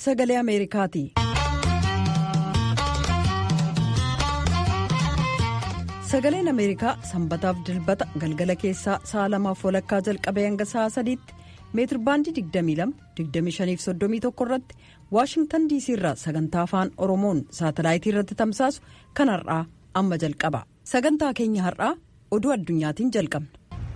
sagalee ameerikaati. sagaleen ameerikaa sanbataaf dilbata galgala keessaa sa'a lamaaf walakkaa jalqabee hanga sa'a sadiitti meetirbaandii 22-25-31 irratti waashingtan diisii irraa sagantaa afaan oromoon saatalaayitii irratti tamsaasu kan har'aa amma jalqaba sagantaa keenya har'aa oduu addunyaatiin jalqabna.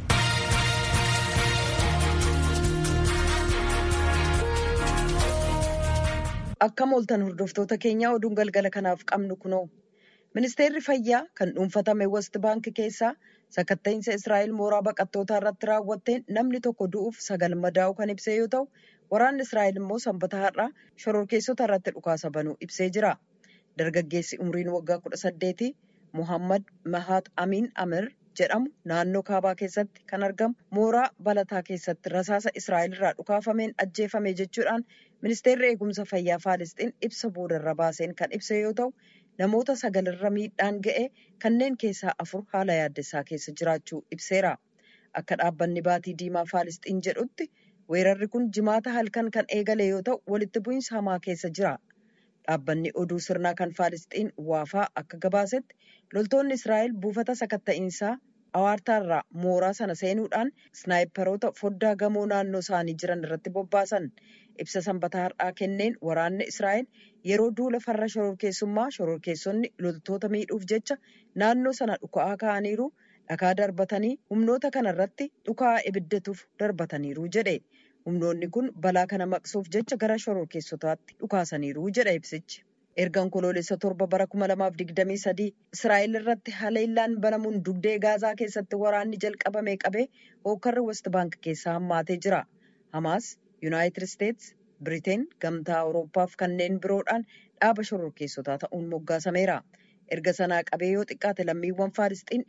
akkam ooltan hordoftoota keenyaa oduun galgala kanaaf qabnu kunoo. ministeerri fayyaa kan dhuunfatame west baank keessaa sakatta'insa israa'el mooraa baqattootaa irratti raawwatteen namni tokko du'uuf sagal madaa'u kan ibsee yoo ta'u waraanni israa'el immoo sanbata har'aa shororkeessota irratti dhukaasa banuu ibsee jira dargaggeessi umriin waggaa kudha saddeeti muhammad mahaat amiin amir jedhamu naannoo kaabaa keessatti kan argamu mooraa balataa keessatti rasaasa israa'el irraa dhukaafameen ajjeefame jechuudhaan ministeerri eegumsa fayyaa faalisxiin ibsa boodarra baaseen kan ibse yoo ta'u. namoota sagalirra miidhaan ga'e kanneen keessaa afur haala yaaddessaa keessa jiraachuu ibseera akka dhaabbanni baatii diimaa faalisxiin jedhutti weerarri kun jimaata halkan kan eegale yoo ta'u walitti bu'iinsa hamaa keessa jira dhaabbanni oduu sirnaa kan faalisxiin waafaa akka gabaasetti loltoonni israa'el buufata sakatta'iinsaa awaartaarraa mooraa sana seenuudhaan snaayiparoota foddaa gamoo naannoo isaanii jiran irratti bobbaasan ibsa sanbata har'aa kenneen waraanni israa'el yeroo duula farra shororkeessummaa shororkeessonni loltoota miidhuuf jecha naannoo sana dhuka'aa ka'aniiru dhakaa darbatanii humnoota kana irratti dhuka'aa ibiddatuuf darbataniiru jedhe humnoonni kun balaa kana maqsuuf jecha gara shororkeessotaatti dhukaasaniiru jedha ibsichi. ergan koloolessa torba bara 2023 israa'el irratti haleellaan banamuun dugdee gaazaa keessatti waraanni jalqabame qabee hookarri west baank keessaa hammaatee jira hamaas yuunaayitid isteets biriteen gamtaa awuroopaaf kanneen biroodhaan dhaaba shororkeessotaa ta'uun moggaasameera erga sanaa qabee yoo xiqqaate lammiiwwan faalisxiin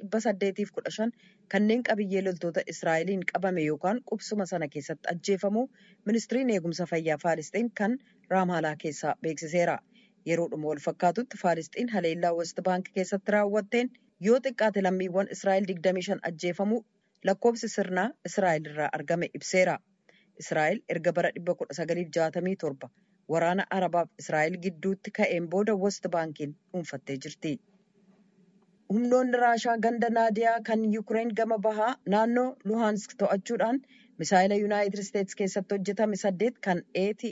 815 kanneen qabiyyee loltoota israa'eliin qabame yookaan qubsuma sana keessatti ajjeefamuu ministiriin eegumsa fayyaa faalisxiin kan raamaalaa keessaa beeksiseera. yeroodhuma wal fakkaatutti faalisxiin haleellaa west baank keessatti raawwatteen yoo xiqqaate lammiiwwan israa'el 25 ajjeefamuu lakkoobsi sirnaa israa'el irraa argame ibseera israa'el erga bara 1967 waraana arabaaf israa'el gidduutti ka'een booda west baankiin dhuunfattee jirti. humnoonni raashaa ganda naadiyaa kan yuukireen gama bahaa naannoo luhaansk to'achuudhaan misaayila yuunaayitid isteets keessatti hojjetame saddeet kan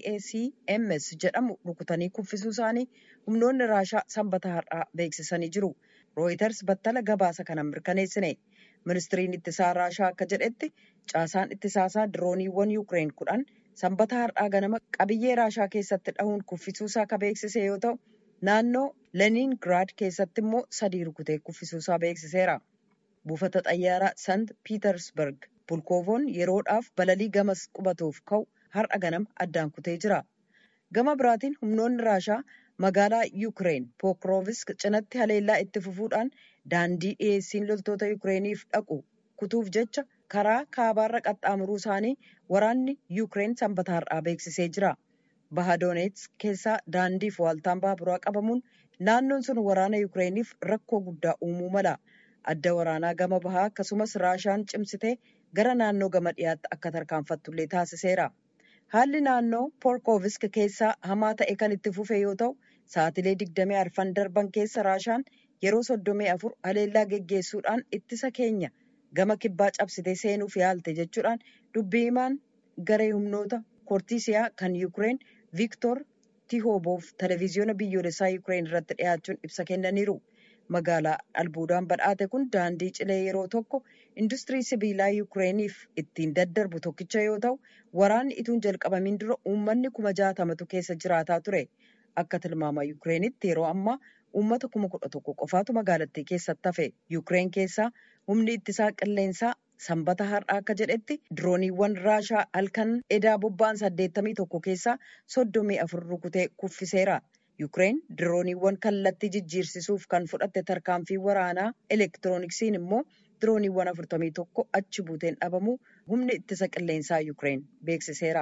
atacms jedhamu rukutanii kuffisuu isaanii humnoonni raashaa sanbata har'aa beeksisanii jiru rooyiters battala gabaasa kana mirkaneessine ministiriin ittisaa raashaa akka jedhetti caasaan ittisaasaa dirooniiwwan yuukireen kudhan sanbata har'aa ganama qabiyyee raashaa keessatti dhahuun kuffisuusaa ka beeksise yoo ta'u naannoo leningraad keessatti immoo sadii rukutee kuffisuusaa beeksiseera buufata xayyaaraa sant piitersberg bulkoovoon yeroodhaaf balalii gamas qubatuuf ka'u har'a ganama addaan kutee jira gama biraatiin humnoonni raashaa magaalaa yuukireen pookiroovisk cinatti haleellaa itti fufuudhaan daandii dhiyeessiin loltoota yuukireeniif dhaqu kutuuf jecha karaa kaabaarra qaxxaamuruu isaanii waraanni yuukireen sanbata har'aa beeksisee jira bahadooneets keessaa daandiif waaltaan baaburaa qabamuun naannoon sun waraana yuukireeniif rakkoo guddaa uumuu mala adda waraanaa gama bahaa akkasumas raashaan cimsitee gara naannoo gama dhiyaatti akka tarkaanfattullee taasiseera. Haalli naannoo poorkoovisk keessaa hamaa ta'e kan itti fufe yoo ta'u sa'atilee 24 darban keessa raashaan yeroo 34 haleellaa geggeessuudhaan ittisa keenya gama kibbaa cabsitee seenuuf yaalte jechuudhaan dubbii himaan garee humnoota koortiisiyaa kan yuukireen viiktor tihooboov televiziyoona biyyoolessaa yuukireen irratti dhiyaachuun ibsa kennaniiru. magaalaa albuudaan badhaate kun daandii cilee yeroo tokko industirii sibiilaa yuukireeniif ittiin daddarbu tokkicha yoo ta'u waraanni ituun jalqabamiin dura uummanni kuma jaatamatu keessa jiraataa ture akka tilmaama yuukireenitti yeroo ammaa uummata kuma kudha tokko qofaatu magaalattii keessatti hafe yuukireen keessaa humni ittisaa qilleensaa sanbata har'aa akka jedhetti dirooniiwwan raashaa halkan edaa bobba'an saddeettamii tokko keessaa soddomii afur rukutee kuffiseera. Yuukireen dirooniiwwan kallattii jijjiirsisuuf kan fudhatte tarkaanfii waraanaa elektirooniksiin immoo dirooniiwwan afurtamii tokko achi buuteen dhabamu humni ittisa qilleensaa Yuukireen beeksiseera.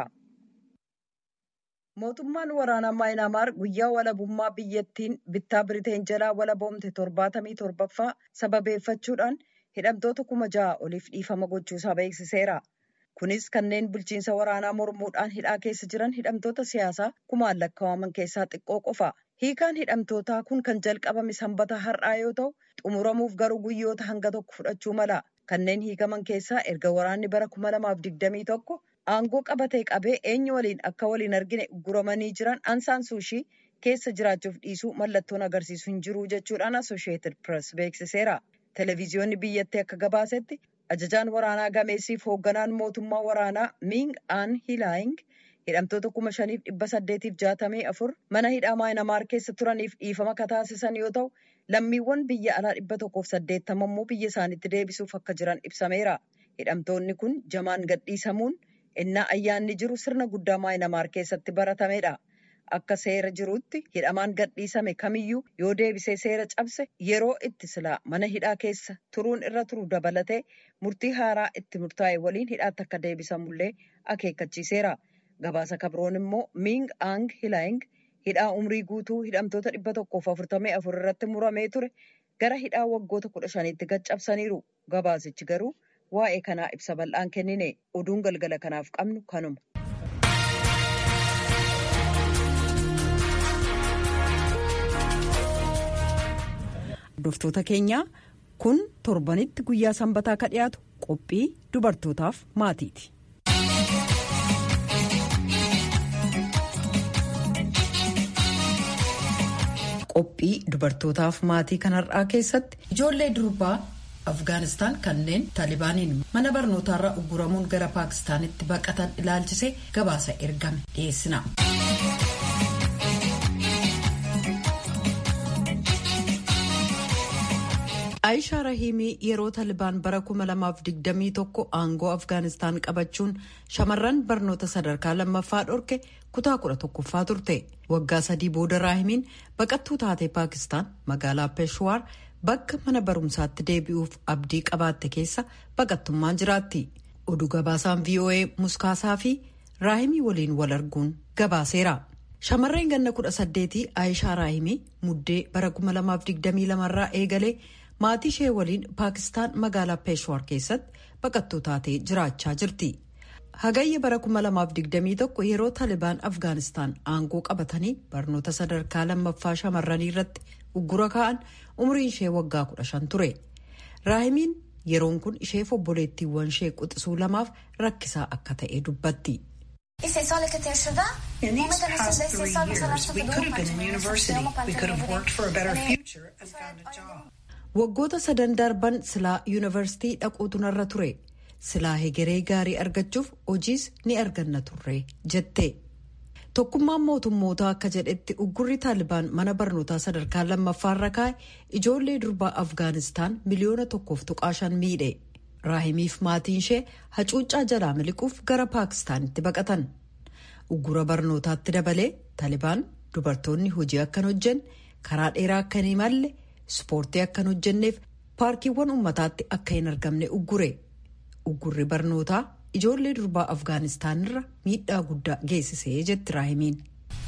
Mootummaan waraanaa Maayinaamaar guyyaa walabummaa biyyattiin bittaa Biriteen jalaa walaboomte torbaatamii torbaffaa sababeeffachuudhaan hidhamtoota kuma ja'a oliif dhiifama gochuusaa beeksiseera. Kunis kanneen bulchiinsa waraanaa mormuudhaan hidhaa keessa jiran hidhamtoota siyaasaa kumaan lakkaa'aman keessaa xiqqoo qofa. Hiikaan hidhamtootaa kun kan jalqabame sanbata har'aa yoo ta'u, xumuramuuf garuu guyyoota hanga tokko fudhachuu mala. Kanneen hiikaman keessaa erga waraanni bara kuma lamaaf digdamii tokko aangoo qabatee qabee eenyu waliin akka waliin argine guramanii jiran ansaan suushii keessa jiraachuuf dhiisuu mallattoon agarsiisu hin jiru jechuudhaan Associated Press beeksiseera. Televiziyoonni biyyattii akka gabaasetti ajajaan waraanaa gameessiif hoogganaan mootummaa waraanaa Ming Aan Hilaaying hidhamtoota kuma shaniif dhibba saddeetiif jaatamii afur mana hidhaa maayinamaar keessa turaniif dhiifama kataasisan yoo ta'u lammiiwwan biyya alaa dhibba tokkoof saddeettama immoo biyya isaaniitti deebisuuf akka jiran ibsameera. Hidhamtoonni kun jamaan gadhiisamuun innaa ayyaanni jiru sirna guddaa maayinamaar keessatti baratamedha. Akka seera jirutti hidhamaan gadhiisame kamiyyuu yoo deebisee seera cabse yeroo itti silaa mana hidhaa keessa turuun irra turu dabalatee murtii haaraa itti murtaa'e waliin hidhaatti akka deebisamullee akeekkachiiseera. Gabaasa kabroon immoo Ming Aang Hilaaying hidhaa umrii guutuu hidhamtoota dhibba tokkoof afurtamii afur irratti muramee ture gara hidhaa waggoota kudha shaniitti gad-cabsaniiru. Gabaasichi garuu waa'ee kanaa ibsa bal'aan kennine oduun galgala kanaaf qabnu kanuma. Hordoftoota keenyaa kun torbanitti guyyaa sanbataa ka dhiyaatu qophii dubartootaaf maatiiti. Qophii dubartootaaf maatii kanarraa keessatti ijoollee durbaa Afgaanistaan kanneen Taalibaaniin mana barnootaarraa ugguramuun gara Paakistaanitti baqatan ilaalchisee gabaasa ergame dhiyeessina. Aayishaa Rahiimii yeroo Taalibaan bara 2021 aangoo Afgaanistaan qabachuun shamarran barnoota sadarkaa lammaffaa dhorke kutaa 11ffaa turte. Waggaa sadii booda Raahimiin baqattuu taatee Paakistaan magaalaa Peeshwaar bakka mana barumsaatti deebi'uuf abdii qabaatte keessa baqattummaan jiraatti. Oduu gabaasaan VOA muskaasaa fi Raahimii waliin wal arguun gabaaseera. Shamarreen ganna 18 Aayishaa Raahimii muddee bara 2022 irraa eegalee maatii ishee waliin paakistaan magaalaa peeshwaar keessatti baqattuu taatee jiraachaa jirti. Hagayya bara 2021 yeroo Taalibaan Afgaanistaan aangoo qabatanii barnoota sadarkaa lammaffaa shamarranii irratti uggura kaa'an umriin ishee waggaa 15 ture. Raahimiin yeroon kun isheef obboleettiiwwan ishee quxisuu lamaaf rakkisaa akka ta'e dubbatti. Waggoota sadan darban silaa yuunivarsiitii dhaquutu narra ture. Silaa hegeree gaarii argachuuf hojiis ni arganna turre jette. Tokkummaan mootummootaa akka jedhetti uggurri taalibaan mana barnootaa sadarkaa lammaffaarra kaa'e ijoollee durbaa Afgaanistaan miliyoona tokkoof tuqaa shan miidhe. Raahimiif maatiin ishee hacuuccaa jalaa miliquuf gara Paakistaanitti baqatan. Uggura barnootaatti dabalee taalibaan dubartoonni hojii akkan hojjenne karaa dheeraa akka hin imalle ispoortii akkan hojjenneef paarkiiwwan uummataatti akka hin argamne uggure. Uggurri barnootaa ijoollee durbaa Afgaanistaanirra miidhaa guddaa geessisee jetti Raahimiin.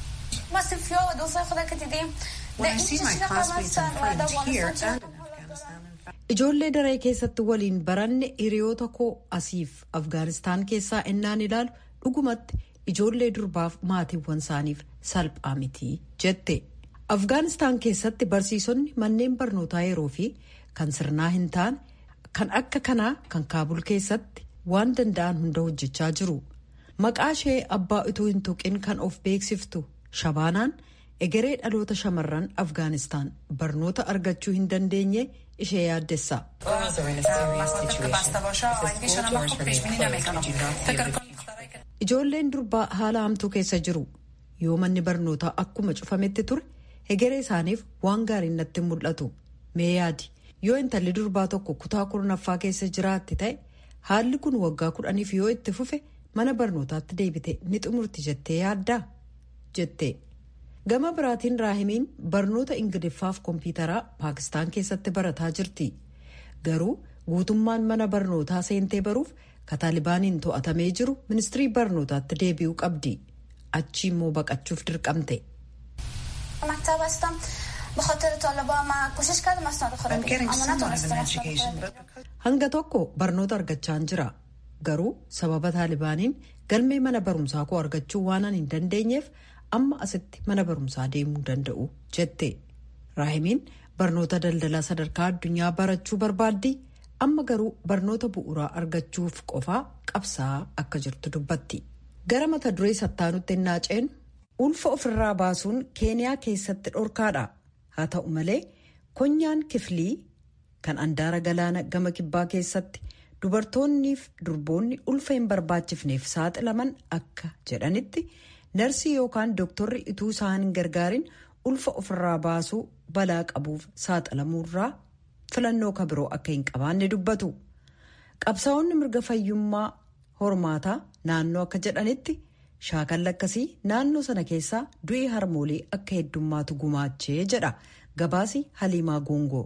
Ijoollee daree keessatti waliin baranne hiriyoota koo asiif Afgaanistaan keessaa ennaan ilaalu dhugumatti ijoollee durbaaf maatiiwwan isaaniif salphaa miti jette. Afgaanistaan keessatti barsiisonni manneen barnootaa yeroo fi kan sirnaa hin taane kan akka kanaa kan kaabul keessatti waan danda'an hunda hojjechaa jiru. Maqaa ishee abbaa utuu hin tuqin kan of beeksiftu shabaanaan egeree dhaloota shamarran Afgaanistaan barnoota argachuu hin dandeenye ishee yaaddessa. Ijoolleen durbaa haala hamtuu keessa jiru. Yoo manni barnootaa akkuma cufametti ture hegeree isaaniif waan gaariin natti mul'atu. Mee yaadi yoo intalli durbaa tokko kutaa kurnaffaa keessa jiraatti ta'e haalli kun waggaa kudhaniif yoo itti fufe mana barnootaatti deebite ni xumurti jettee yaaddaa jette. Gama biraatiin raahimiin barnoota ingiliffaaf kompiitaraa paakistaan keessatti barataa jirti. Garuu guutummaan mana barnootaa seentee baruuf kataalibaaniin to'atamee jiru ministirii barnootaatti deebi'uu qabdi. Achi immoo baqachuuf dirqamte. Hanga tokko barnoota argachaan jira. garuu sababa taalibaaniin galmee mana barumsaa koo argachuu waanan hin dandeenyeef amma asitti mana barumsaa deemuu danda'u jette raahimiin barnoota daldalaa sadarkaa addunyaa barachuu barbaaddi amma garuu barnoota bu'uuraa argachuuf qofaa qabsaa akka jirtu dubbatti gara mata duree sattaanutti naaceen ulfa ofirraa baasuun keeniyaa keessatti dhorkaadha haa ta'u malee konyaan kiflii kan andaara galaana gama kibbaa keessatti dubartoonniif durboonni ulfa hin barbaachifneef saaxilaman akka jedhanitti narsii yookaan dooktorri ituu isaan hin gargaarin ulfa ofirraa baasuu balaa qabuuf saaxilamuurraa filannoo kabiroo akka hin qabaanne dubbatu qabsaa'onni mirga fayyummaa hormaataa naannoo akka jedhanitti shaakalli akkasii naannoo sana keessaa du'i harmoolii akka heddummaatu gumaachee jedha gabaasi haliimaa goongoo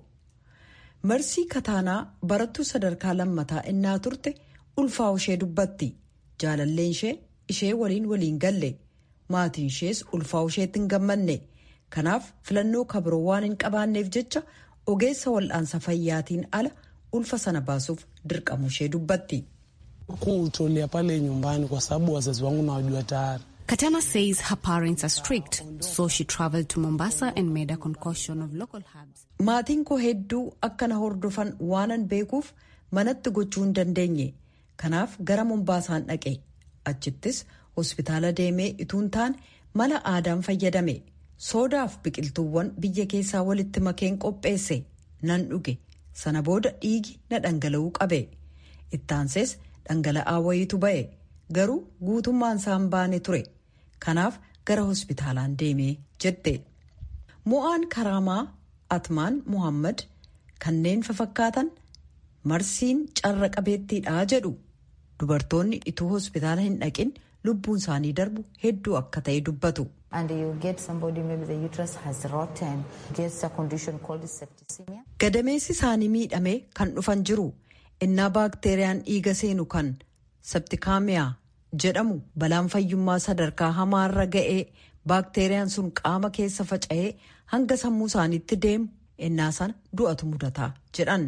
marsii kataanaa barattuu sadarkaa lammataa innaa turte ulfaa ishee dubbatti jaalalleen ishee ishee waliin waliin galle maatiin ishees ulfaa isheetti hin gammanne kanaaf filannoo kabiroo waan hin qabaanneef jecha ogeessa wal'aansa fayyaatiin ala ulfa sana baasuuf dirqamu ishee dubbatti. kuutolea pale nyumbani kwa sababu wazazi wangu nawajua tayari. Katana says her parents are strict, so she traveled to Mombasa and made a concoction of local herbs. Maatiin koo hedduu akkana hordofan waanan beekuuf manatti gochuu hin dandeenye. Kanaaf gara Mombaasaan dhaqe. Achittis hospitaala deemee ituun taane mala aadaan fayyadame. Soodaaf biqiltuuwwan biyya keessaa walitti makeen qopheesse. Nan dhuge. Sana booda dhiigi na dhangala'uu qabe. Ittaansees dhangala'aa wayiitu ba'e. Garuu guutummaan isaan baane ture. Kanaaf gara hospitaalaan deemee jette. Mo'aan Karaamaa Atmaan Muhammad kanneen fafakkaatan marsiin carra qabeettiidhaa jedhu. Dubartoonni ituu hospitaala hin dhaqin lubbuun isaanii darbu hedduu akka ta'e dubbatu. Gadameessi isaanii miidhamee kan dhufan jiru innaa baakteeriyaan dhiiga seenu kan septikaamiyaa jedhamu balaan fayyummaa sadarkaa hamaarra ga'ee baakteeriyaan sun qaama keessa faca'ee hanga sammuu isaaniitti deemu innaa sana du'atu mudataa jedhan.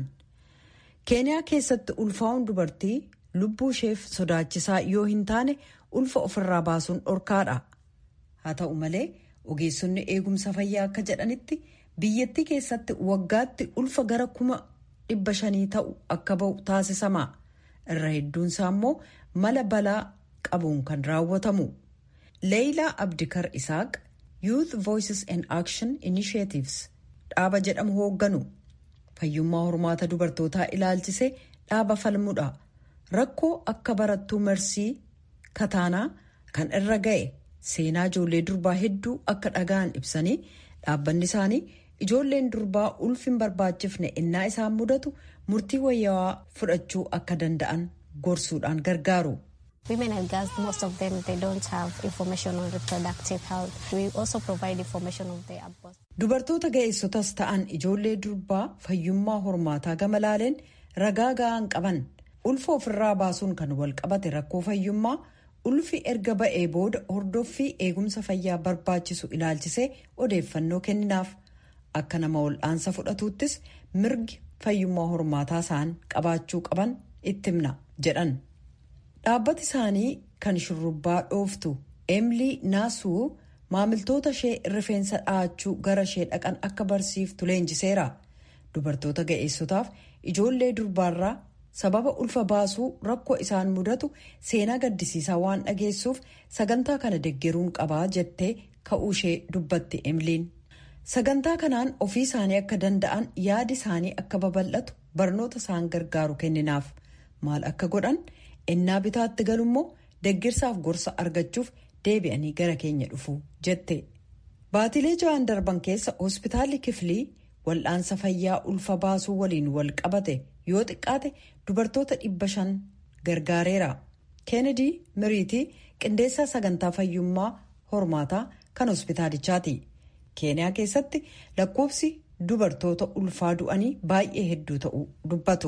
keeniyaa keessatti ulfaa'uun dubartii lubbuu isheef sodaachisaa yoo hin taane ulfa ofirraa baasuun dhorkaadha. haa ta'u malee ogeessonni eegumsa fayyaa akka jedhanitti biyyattii keessatti waggaatti ulfa gara kuma dhibba shanii ta'u akka ba'u taasisama irra hedduunsaa immoo mala balaa qabuun kan raawwatamu. leeyilaa abdikar isaaq youth voices and action initiatives dhaaba jedhamu hoogganu fayyummaa hormaata dubartootaa ilaalchisee dhaaba falmudha rakkoo akka barattuu marsii kataanaa kan irra ga'e. seenaa ijoollee durbaa hedduu akka dhaga'an ibsanii dhaabbanni isaanii ijoolleen durbaa ulfi hin barbaachifne innaa isaan mudatu murtii wayyaawaa fudhachuu akka danda'an gorsuudhaan gargaaru. Women and girls, most of them, they don't have information on reproductive health. We also provide information on their birth. Dubartoota ga'eessotas ta'an ijoollee durbaa fayyummaa hormaataa gama laaleen ragaa ga'aan qaban ulfa ofirraa baasuun kan wal qabate rakkoo fayyummaa ulfi erga ba'ee booda hordoffii eegumsa fayyaa barbaachisu ilaalchisee odeeffannoo kenninaaf akka nama wal'aansa fudhatuuttis mirgi fayyummaa hormaataa isaan qabaachuu qaban itti himna jedhan. dhaabbati isaanii kan shurrubbaa dhooftu emilii naasuu maamiltoota ishee rifeensa dhahachuu gara ishee dhaqan akka barsiiftu leenjiseera dubartoota ga'eessotaaf ijoollee durbaarraa sababa ulfa baasuu rakkoo isaan mudatu seenaa gaddisiisaa waan dhageessuuf sagantaa kana deggeruun qabaa jettee ka'uu ishee dubbatti emiliin sagantaa kanaan ofii isaanii akka danda'an yaadi isaanii akka babal'atu barnoota isaan gargaaru kenninaaf maal akka godhan ennaa bitaatti galummoo deggirsaaf gorsa argachuuf deebi'anii gara keenya dhufu jette baatilee ja'an darban keessa hospitaalli kiflii wal'aansa fayyaa ulfa baasuu waliin wal qabate yoo xiqqaate dubartoota dhibba shan gargaareera keenedi miriitii qindeessaa sagantaa fayyummaa hormaataa kan hospitaalichaati keeniyaa keessatti lakkoofsi dubartoota ulfaa du'anii baay'ee hedduu ta'uu dubbatu.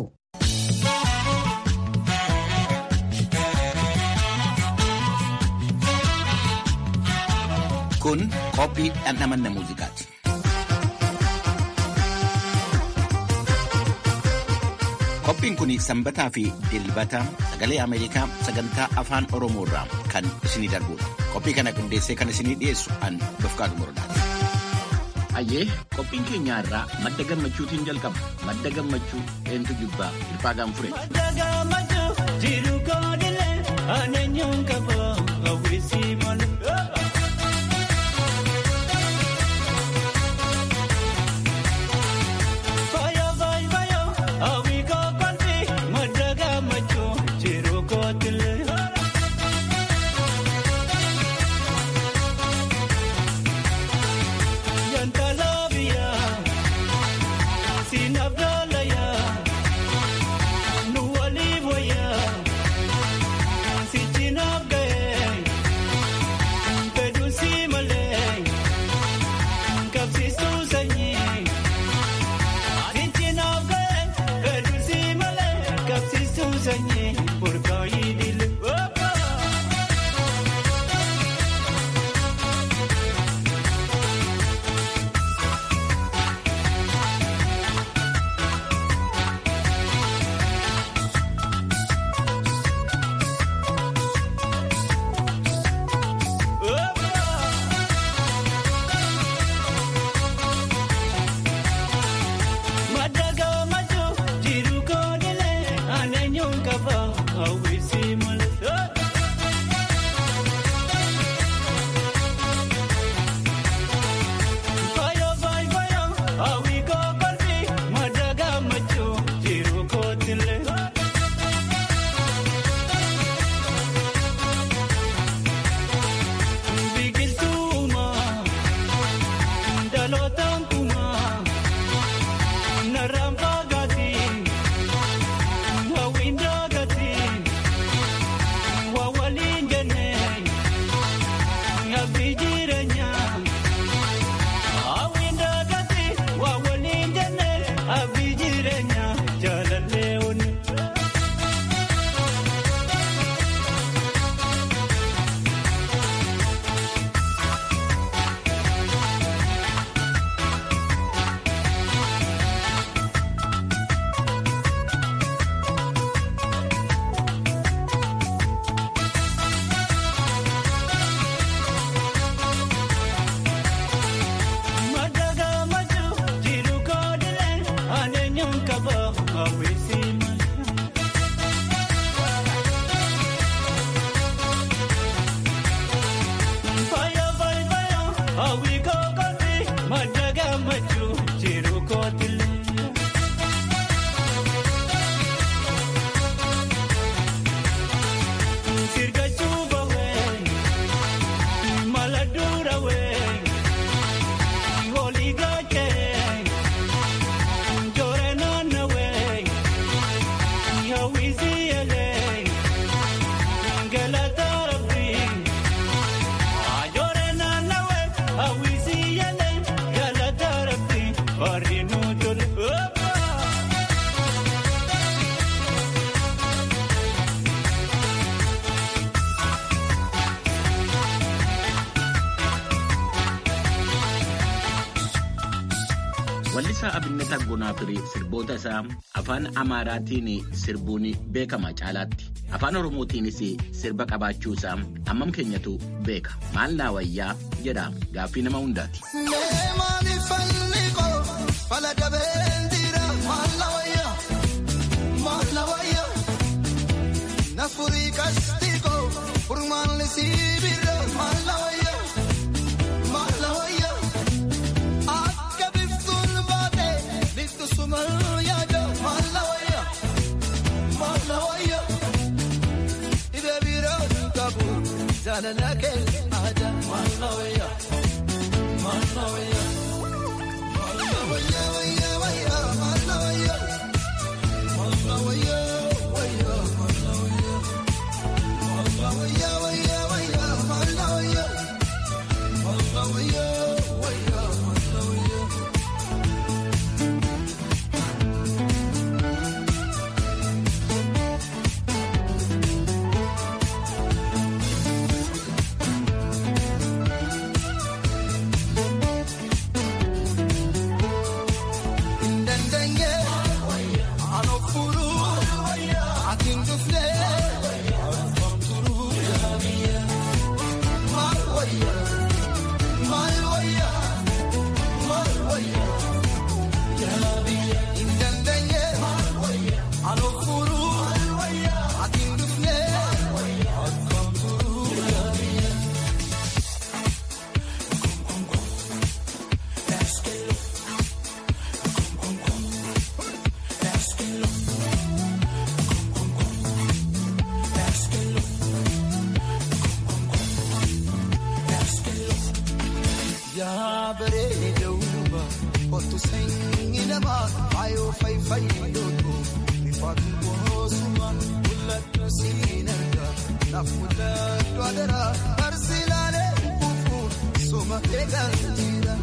Kun qophii dhandhamanna muuziqaati. Qophiin kun sanbataa fi dilbata sagalee Ameerikaa sagantaa afaan Oromoo irraa kan isinii darbudha. Qophii kana qindeessee kan isinii dhiyeessu an Dofqaadu Morodaati. Ayyee qophiin keenya irraa madda gammachuutiin jalqaba. Madda gammachuu eentu jibbaa hirphaa gaanfure. Madda gammachuu jiru koodilee aaneenyuun qaba hawwisii malee. Faaya faaya faaya hawwi kookolfi madda gammachuu jiru koodilee. Yantalaabiya sinabdalaya nu waliiboya sichinabgaye pedusi malee kabsiistuu sanyii sichinabgaye pedusi malee kabsiistuu sanyii burkaayii dile. Madaga maju jiru kodile anenyon kaba awisi male. Fire fire fire awi ko kalbi madaga maju jiru kodile. Bigiltuma dalotan kuma. Narampagati, wawindagati, wawalinjane, abijiranya. Awindagati, wawalinjane, abijiranya, jalaleone. Madaga maju, jiru kodile, anenyon kaba, awisi male. Fire, fire, fire, awi ko kalbi, madaga maju, jiru kodile. Sirga chuba we, maladura we. Goligache, Joranana way, Yawiziele, Galatarabi, Joranana way, Awiziele, Galatarabi, Orinutul. Wallisaa Abinnet Aggonaa fi sirboota isaa afaan Amaaraatiin sirbuun beekama caalaatti. Afaan Oromootiinis sirba qabaachuu isaa hammam keenyatu beeka. Maal naa wayyaa jedha gaaffii nama hundaati. kottu sanyii namaa faayoo fayfayyootu ifaatu boosuma mul'atu siin argaa naaf mul'atu adaraa barsiilaalee kufu soma eegaa jira.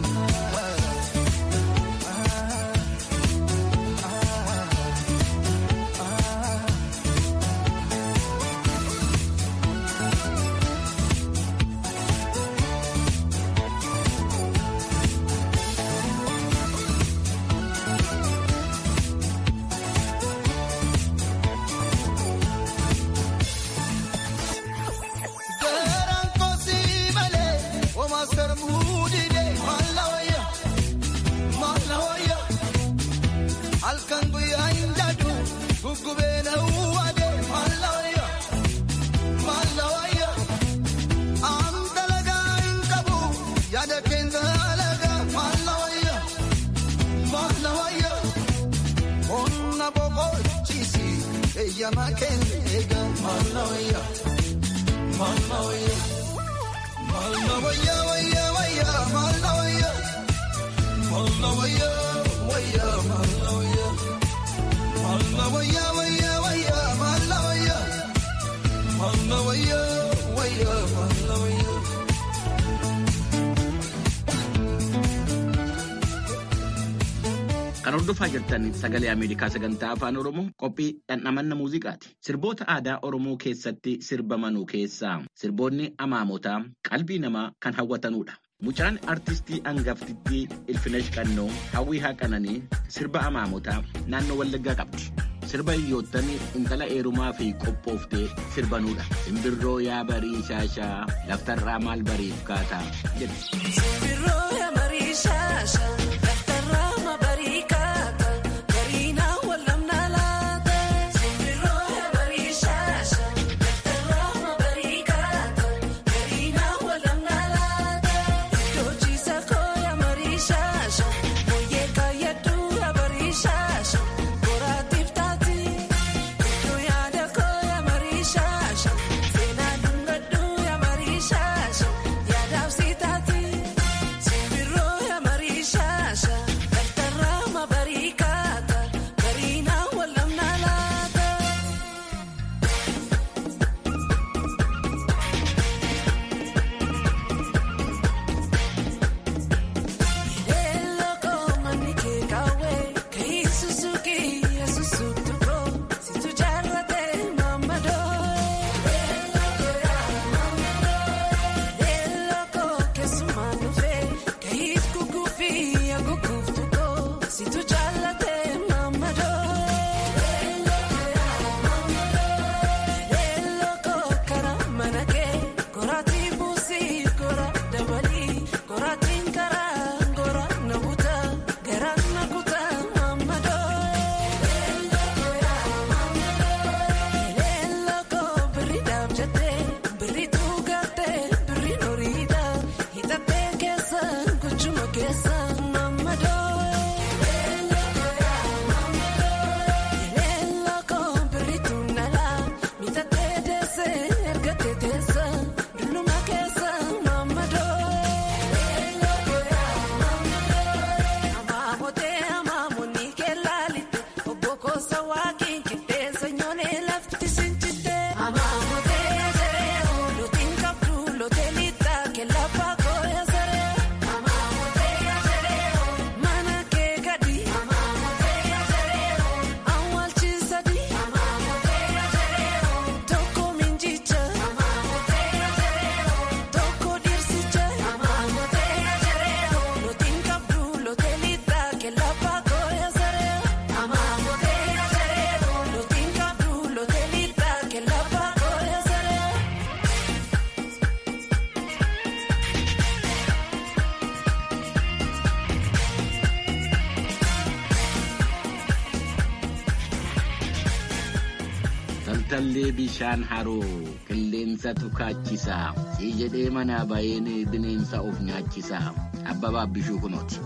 Garaan kosii malee homaa sarbuu didee maalla wayya maalla wayya halkan guyyaa hin jaadu guggubee na uwwadee maalla wayya maalla wayya aan dalagaa hin qabu yaada keenya alagaa maalla wayya maalla wayya onna boqochiisi eeyyamaa keenya eegaa maalla wayya. Malla wayya, malla wayya wayya wayya, malla wayya, malla wayya wayya, malla wayya, malla wayya wayya wayya, malla wayya, malla wayya wayya, malla wayya. Kan hordofaa jirtan sagalee Ameerikaa sagantaa afaan Oromoo qophii dhandhamanna muuziqaati. Sirboota aadaa Oromoo keessatti sirbamanuu keessaa sirboonni amaamotaa qalbii namaa kan hawwatanudha. Mucaan artistii hangaftittii Ilfinesh Qannoo hawwii haqananii sirba amaamotaa naannoo Wallaggaa qabdi. Sirba hiyyoottan intala eerumaa fi qophooftee sirbanudha. Simbirroo yaa barii shaashaa laftarraa maal bariif kaataa jedhu. Taltallee bishaan haroo qilleensa tukaachisa sii jedhee manaa baheen bineensa of nyaachisa abbabaaf bishuu kunooti.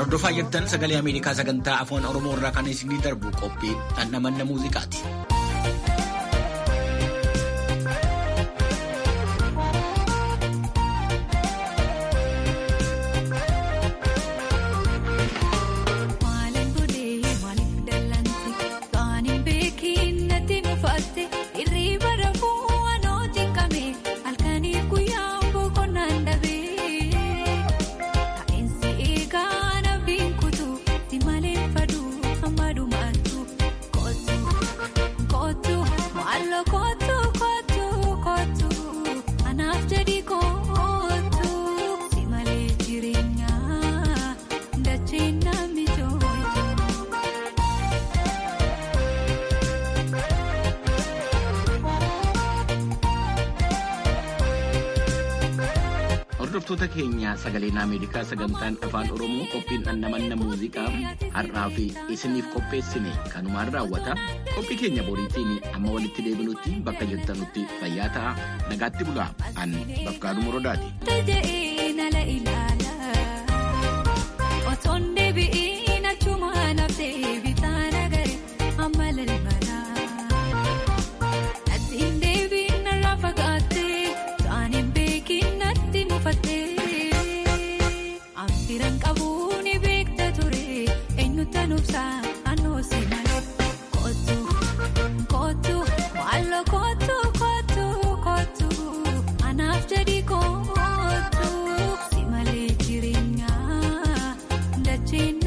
hordofaa jirtan sagalee Ameerikaa sagantaa afaan Oromoo irraa kan isinii darbu qophii dhandhamanna muuziqaati. Maalin godhee maaliif dallanti waan hin beekin natti mufaatte irriba rafuu waanoti qame halkanii guyyaa boqonnaan dhabee taa'insi eegaa nabbiin kutu si malee faduu hamma dhumaattu kootu kootu maaloo kootu kootu kootu anaaf jedhi kootu si malee jireenyaa dachee namni jooju. Hordoftoota keenya sagaleen Ameerikaa sagantaan afaan Oromoo qophiin dhandhamanna muuziqaa har'aa fi isiniif qopheessine kanumaan raawwata. Qophii keenya boriitiin amma walitti deebinutti bakka jirtanutti fayyaa ta'a. Nagaatti bulaa. An Bafqaaduu Morodaati. Taja'ee nala ilaala. Otoon deebi'iin achuma naftee bitaan agaree amma lalmala. Natti hin deebiin narraa fagaattee waan hin beekin natti mufattee. Amfiran qabuu ni beekta ture eenyuta nubsaa anoo si malee. Kootu kootu maaloo kootu kootu kootu anaaf jedhi kootu si malee jireenyaa dachee